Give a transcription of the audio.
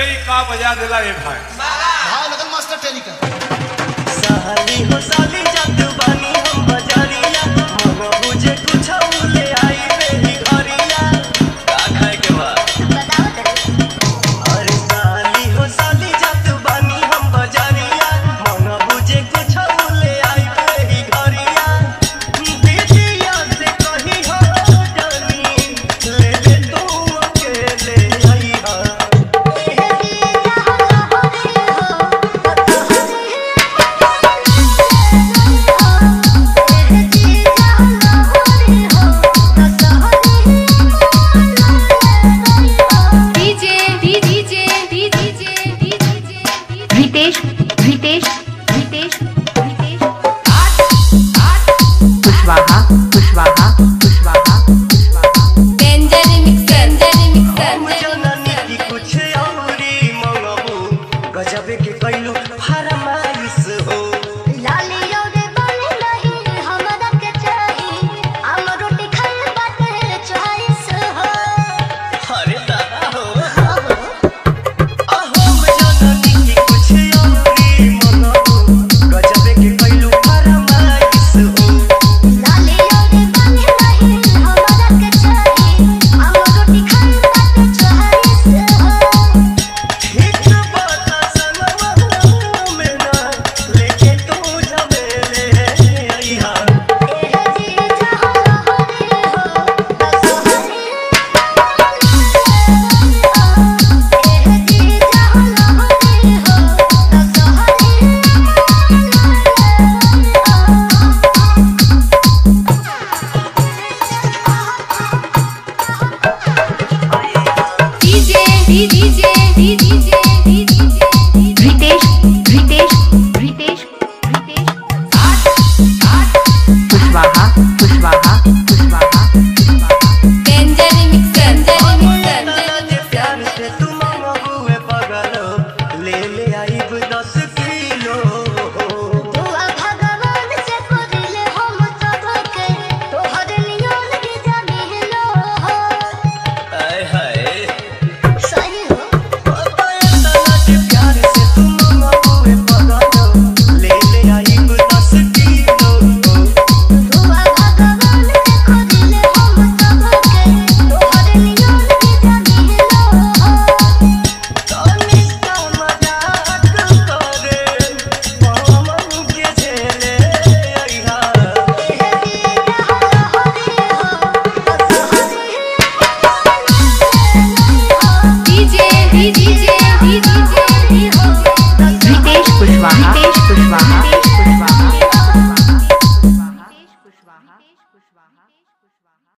ई का बजा देला रे भाई भाव लगन मास्टर टेनी का साली हो साली जात बानी हम बजारिया मनो बुझे कुछ ले आई बेही घरिया का खाए के बा अरे साली हो साली जात बानी हम बजारिया मनो बुझे कुछ ले आई बेही घरिया दीदिया से कही हो जानी ले ले तू अकेले आई हा रितेश रितेश रितेश रितेश कुशवाहा कुशवाहा कुशवाहा कुशवाहा हम जननी की कुछ औरी मंगबू गजबे के कैलू फरमाइश हो अरे दादा हो हम जननी की कुछ औरी मंगबू गजबे के कैलू फरमाइश हो ठीक बात संगवा में ना लेके तू जमेले अइहा रितेश रितेश रितेश रितेश कुशवाहा कुशवाहा कुशवाहा कुशवाहा जे प्यार से तू मंगबुए पगलो ले ले आइब दस किलो आय हाय जे प्यार से तू मंगबुए पगलो ले ले आइब दस किलो तनी सा मजाक करे पवन के झेले अइहा रितेश कुशवाहा रितेश कुशवाहा